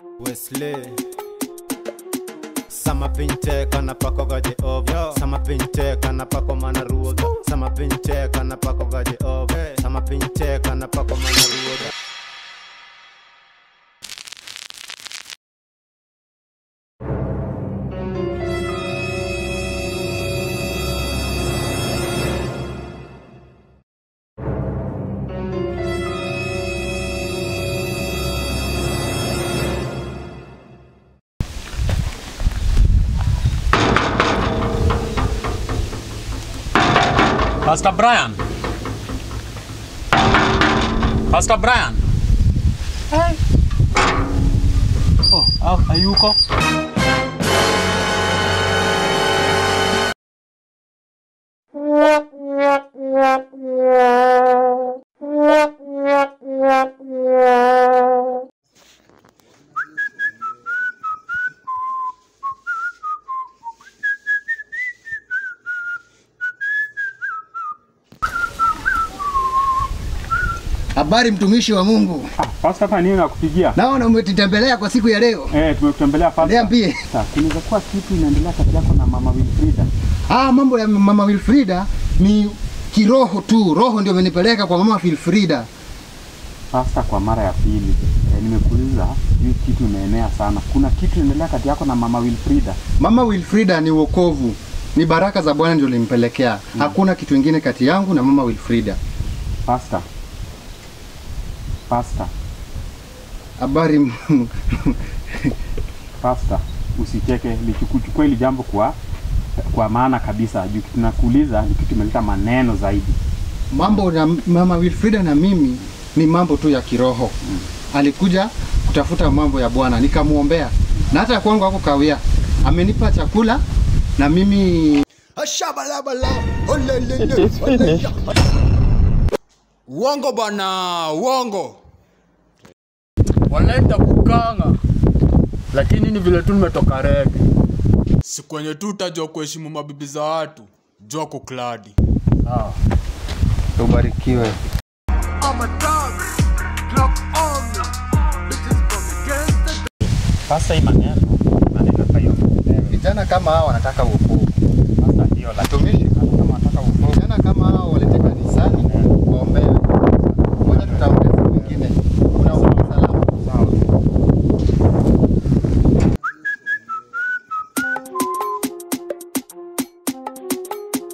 Wesley Sama pinche kana pako ga Jehova Sama pinche kana pako mana ruoga Sama pinche kana pako ga Jehova Sama pinche kana pako mana ruoga Pastor Brian. Pastor Brian. Oh, ah, hayuko. Habari mtumishi wa Mungu, Ah, Pastor hapa nini nakupigia? naona umetutembelea kwa siku ya leo. Eh, tumekutembelea Pastor. Niambie. Sasa, kunaweza kuwa kitu inaendelea kati yako na Mama Wilfrida. Ah, mambo ya mama Wilfrida ni kiroho tu, roho ndio imenipeleka kwa mama Wilfrida. Pastor, kwa mara ya pili eh, nimekuuliza hii kitu imeenea sana. Kuna kitu inaendelea kati yako na Mama Wilfrida. Mama Wilfrida ni wokovu, ni baraka za Bwana ndio limpelekea. Hakuna kitu kingine kati yangu na mama Wilfrida. Pastor. Pastor. Habari m- Pastor, usicheke, lichukuchukua hili jambo kwa kwa maana kabisa. Juu kitu nakuuliza ni kitu imeleta maneno zaidi. mambo na mama Wilfrida na mimi ni mambo tu ya kiroho. Alikuja kutafuta mambo ya Bwana, nikamwombea na hata kwangu hapo kawia, amenipa chakula na mimi Uongo bana, uongo. wanaita kukanga, lakini ni vile tu nimetoka rege. Si kwenye tu utajua kuheshimu mabibi za watu, jua kukladi. Sawa. ubarikiwe. Sasa hii maneno maneno hapa hiyo. Vijana kama hao wanataka wokovu. Sasa hiyo lakini Mtumishi, kama wanataka uongo